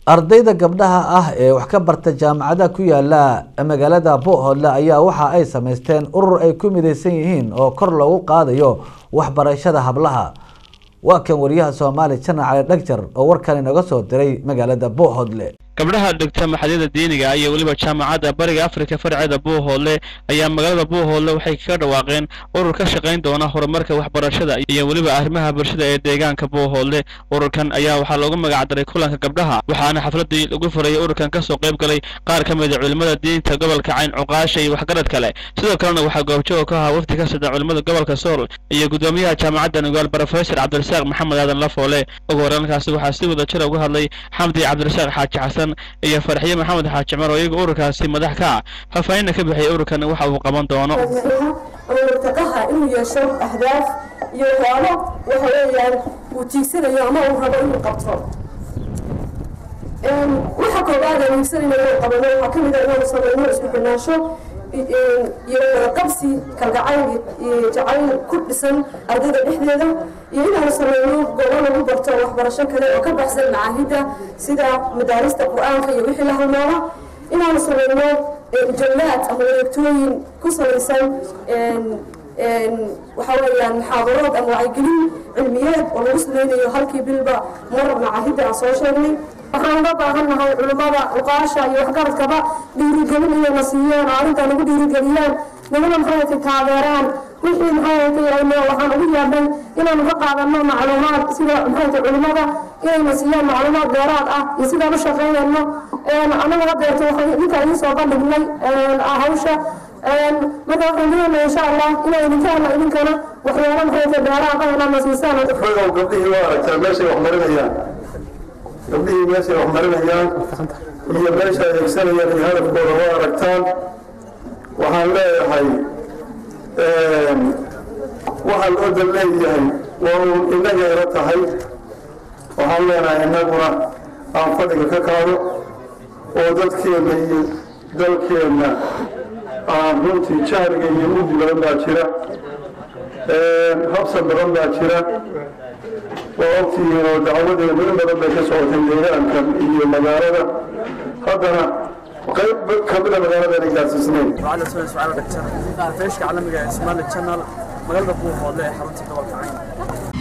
ardayda gabdhaha ah ee wax ka barta jaamacadaha ku yaala magaalada bohoodle ayaa waxa ay sameysteen urur ay ku mideysan yihiin oo kor loogu qaadayo waxbarashada hablaha waa kan wariyaha soomaali janar cali dhagjar oo warkan inaga soo diray magaalada bohoodle gabdhaha dhigta maxadyada diiniga iyo weliba jaamacadda bariga afrika farceeda buuhoodle ayaa magaalada buuhoodle waxay kaga dhawaaqeen urur ka shaqayn doona horumarka waxbarashada iyo weliba arrimaha bulshada ee deegaanka buuhoodle ururkan ayaa waxaa loogu magacdaray kulanka gabdhaha waxaana xafladii lagu furayay ururkan kasoo qayb galay qaar ka mid a culimmada diinta gobolka cayn cuqaasha iyo waxgarad kale sidoo kalena waxaa goobjoog ka ahaa wafdi ka socda culimmada gobolka sool iyo gudoomiyaha jaamacadda nugaal brofesor cabdirasaaq maxamed aadan lafoole ugu horreynkaasi waxaa si wada jira uga hadlay xamdi cabdirasaaq xaaji xasan iyo farxiye maxamed xaaji cumar oo iyaga ururkaasi madax ka ah faahfaahinna ka bixiyay ururkan waxa uu qaban doono murtaqaha inuu yeesho ahdaaf iyo waxyaabo waxa weeyaan uu tiigsanayo ama uu rabo inuu qabto waxa koobaad aan hiigsanayno inuu qabano waxaa ka mid ah inaanu samayno isku banaansho iyo qabsi kalgacayl iyo jacayl ku dhisan ardayda dhexdeeda iyo inaanu samayno goobo lagu barto waxbarasho kale oo ka baxsan macaahidda sida madaarista qur-aanka iyo wixii la halmaamo inaanu samayno jallaad ama wareegtooyin ku salaysan waxa weeyaan muxaadaraad ama wacyigelin cilmiyeed oo lagu samaynayo halkii bilba mar macaahidda aan soo sheegnay waxaan uga baahannahay culimmada uqaasha iyo waxgaradkaba dhiirigelin inayna siiyaan oo arrintaa nagu dhiirigeliyaan naguna maxayatay taageeraan wixii maxayatay ayno waxaan ugu yaabnay inaanu ka qaadano macluumaad sida maxayatay culimmada inayna siiyaan macluumaad dheeraad ah iyo sidaan u shaqaynayno anaga hadeerto waxaan ninka idiin soo bandhignay hawsha marka waxaan doonayaa insha allah inay idinka helna idinkana waxyaalo maxayatay dheeraad ah inaad na siisaan xogow gabdhihii waa aragtaa meeshay wax marinayaan gabdhihii meeshay wax marinayaan iyo meesha ay egsanayaan iyo hadafkooda waa aragtaan waxaan leeyahay waxaa loo dal leeyahay waa uun innaga ila tahay waxaan leenahay innaguna aan fadhiga ka qaado oo dadkeenna iyo dalkeenna aan runtii jahliga iyo mugdi badan baa jira habsan badan baa jira waa ogtihiin oo dacwadeenu in badan bay ka socotay deegaankan iyo magaalada haddana qayb kamida magaalada gaarsiisnayn وعلى سؤال سؤال دكتور فيش عالمي اسمه الشانل مقالة بوه ولا حرمتي قبل كعين